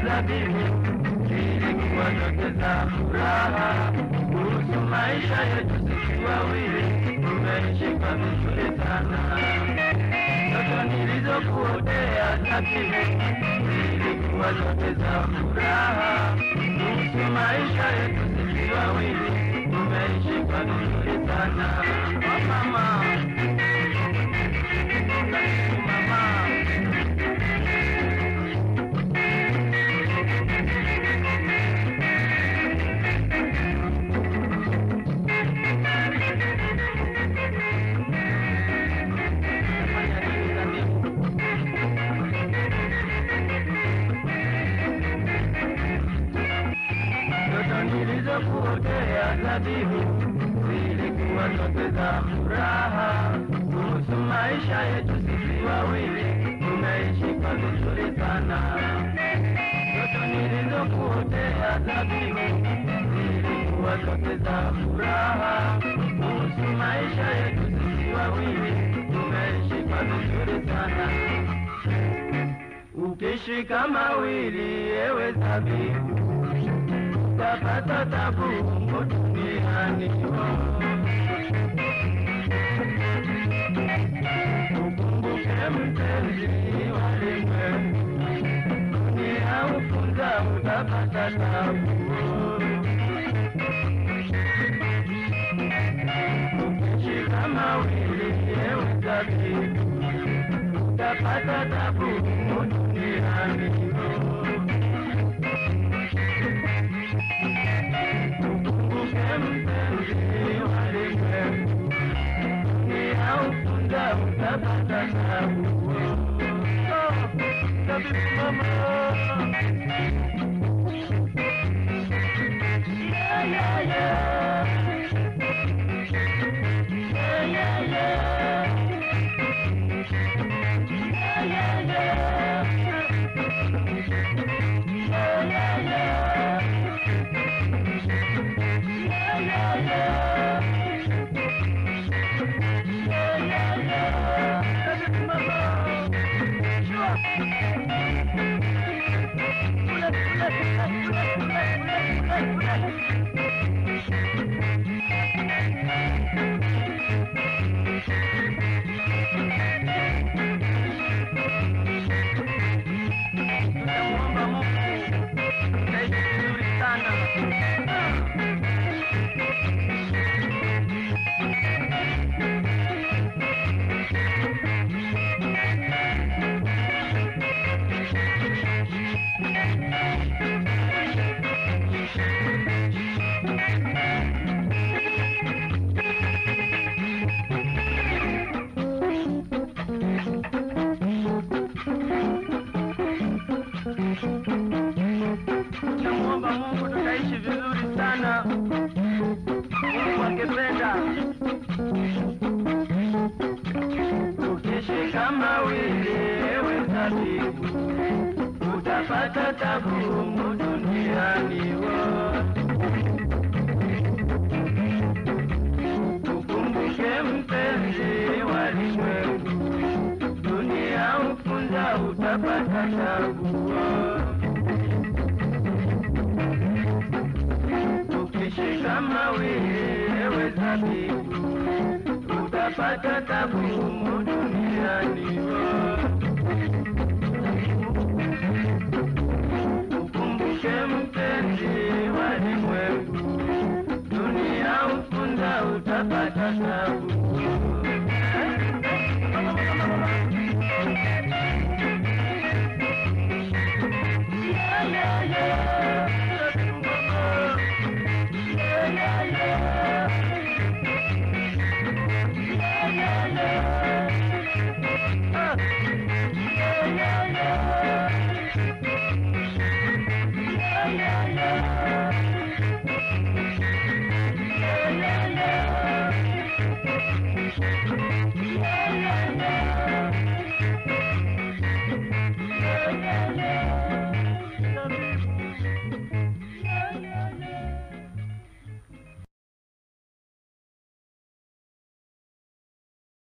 zabibu zilikuwa zote za furaha. Kuhusu maisha yetu sisi wawili tumeishika vizuri sana. Ndoto nilizokuotea zabibu zilikuwa zote za furaha. Kuhusu maisha yetu sisi wawili tumeishika vizuri sana. Oh, mama. Mama. Ndoto nilizokuotea zabibu zilikuwa zote za furaha. Kuhusu maisha yetu sisi wawili tumeishika vizuri sana. Ndoto nilizokuotea zabibu zilikuwa zote za furaha. Kuhusu maisha yetu sisi wawili tumeishika vizuri sana. Ukishika mawili ewe zabibu utapata tabu huko duniani. Ukumbuke mpenzi walimwengu, dunia ufunza utapata tabu. Ukishika mawili ewe zabibu, utapata tabu huko duniani. Ukumbuke mpenzi walimwengu, dunia ufunza utapata tabu. Oh, zabibu mama. Yeah, yeah, yeah. Yeah, yeah, yeah. Yeah, yeah, yeah. Yeah, yeah, yeah. Yeah, yeah, yeah. Yeah, yeah, yeah. Zabibu mama. Sure. Kule, kule, kule, kule, kule, kule, kule. Tutamwomba Mungu utaishi vizuri sana. Tutamwomba Mungu tutaishi vizuri sana. Mungu akipenda. Ukishika mawili ewe zabibu, utapata tabu humu duniani. wo. Ukumbuke mpenzi walimwengu, dunia ufunza utapata tabu. wo. Ukishika mawili ewe zabibu, utapata tabu humu duniani. wo. Ukumbuke mpenzi walimwengu, dunia ufunza utapata tabu. Yeah, yeah, yeah. Yeah, yeah, yeah. Yeah, yeah, yeah. Ah. Yeah, yeah, yeah. Yeah, yeah, yeah. Yeah, yeah, yeah.